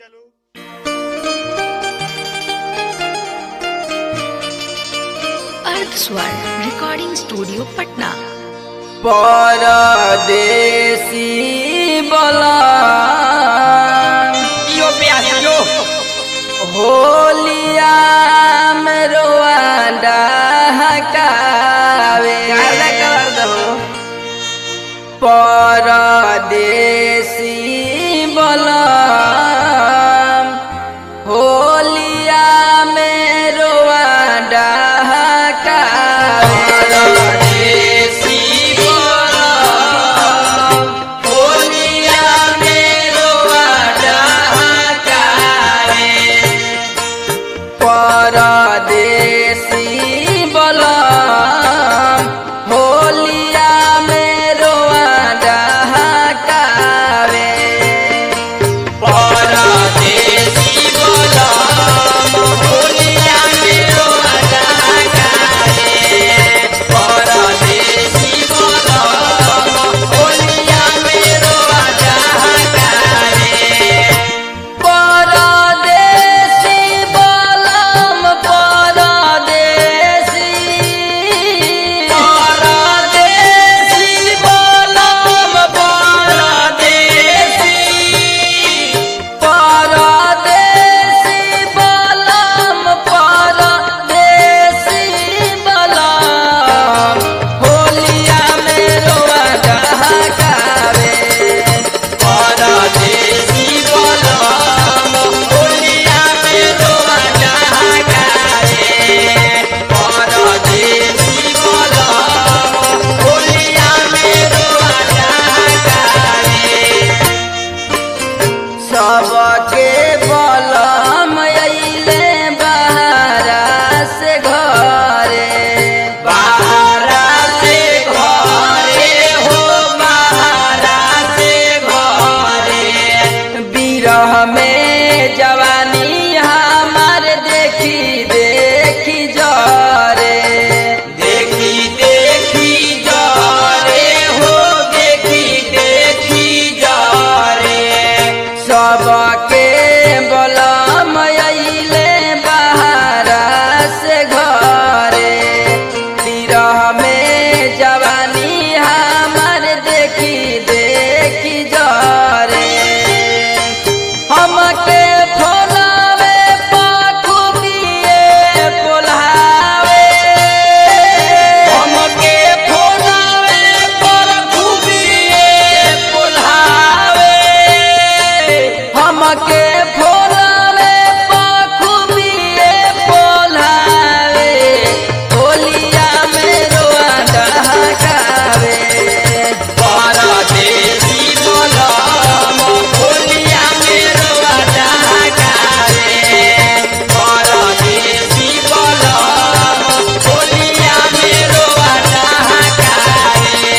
चलो अर्थ स्वर रिकॉर्डिंग स्टूडियो पटना परदेसी बला यो प्यास यो होलिया में रोवांडा हकावे गाना कर दो परदेसी बला होलिया में रोवांडा हकावे परदेसी बला होलिया में रोवांडा हकावे परदेसी बलम होलिया में रोआ डहकावे परदेसी बलम होलिया में रोआ डहकावे परदेसी बलम होलिया में रोआ डहकावे परदेसी बलम परदेसी परदेसी बलम परदेसी परदेसी बलम परदेसी बलम होलिया में रोआ डहकावे परदेसी बलम होलिया में रोआ डहकावे परदेसी बलम होलिया में रोआ डहकावे सबके बलम अइले बहारा से घरे बहारा से घरे हो बहारा से घरे बिरह में जवानी हमार देखी देखी जरे देखी देखी जरे हो देखी देखी जरे सबके बलम अइले बहारा से घरे बिरह में जवानी हमार देखी देखी जरे हमके फोलावे पाखुबिए पोल्हावे हमके फोलावे पाखुबिए पोल्हावे हमके फोलावे पाखुबिए पोल्हावे होलिया में रोआ डहकावे परदेसी बलम होलिया में रोआ डहकावे परदेसी बलम होलिया में रोआ डहकावे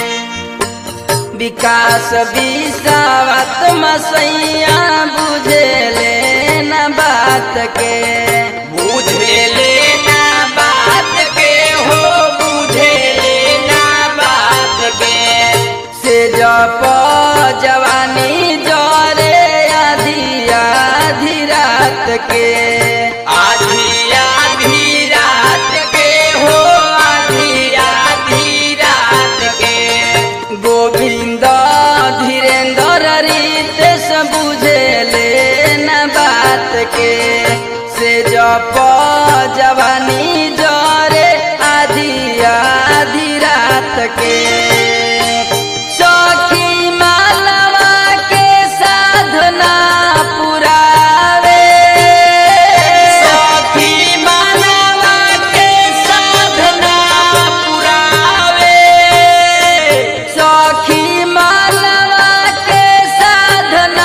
विकास विसावत मसैया बुझेले न बात के बुझेले न बात के हो बुझेले न बात के से जप जवानी जरे आधी आधी रात के आधी आधी रात के हो आधी आधी रात के गोविंद धीरेन्द्र रितेश बुझेले न बात के से जप जवानी जरे आधी आधी रात के सखी मालवा के साधना पुरावे सखी मालवा के साधना पुरावे सखी मालवा के साधना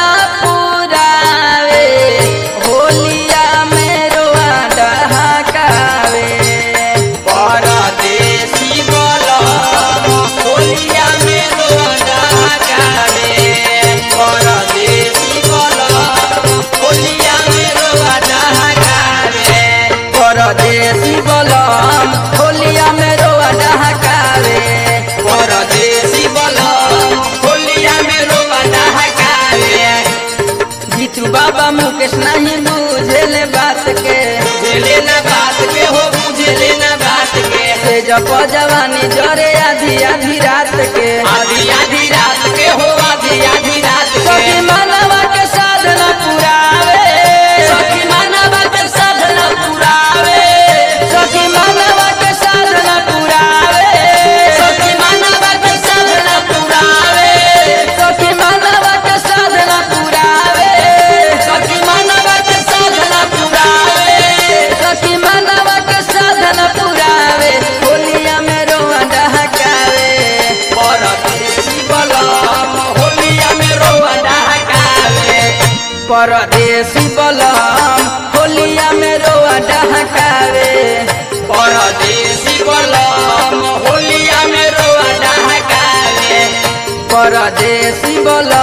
पुरावे होलिया में रोआ डहकावे बाबा मुकेश नहीं बुझेले बात के बुझले ना बात के हो बुझले ना बात के से जप जवानी जरे आधी आधी रात के आधी आधी रात के हो आधी आधी रात सखी के मानवा के साधना पुरावे सखी मानवा के साधना पुरावे सखी मानवा के साधना पुरावे सखी मानवा के साधना पुरावे सखी मानवा के साधना पुरावे सखी मानवा के साधना पुरावे सखी मानवा के साधना पुरावे होलिया में रोआ डहकावे परदेसी बलम होलिया में रोवा डहकावे परदेसी बलम होलिया में रोआ डहकावे परदेसी बलम होलिया में रोवा डहकावे परदेसी बलम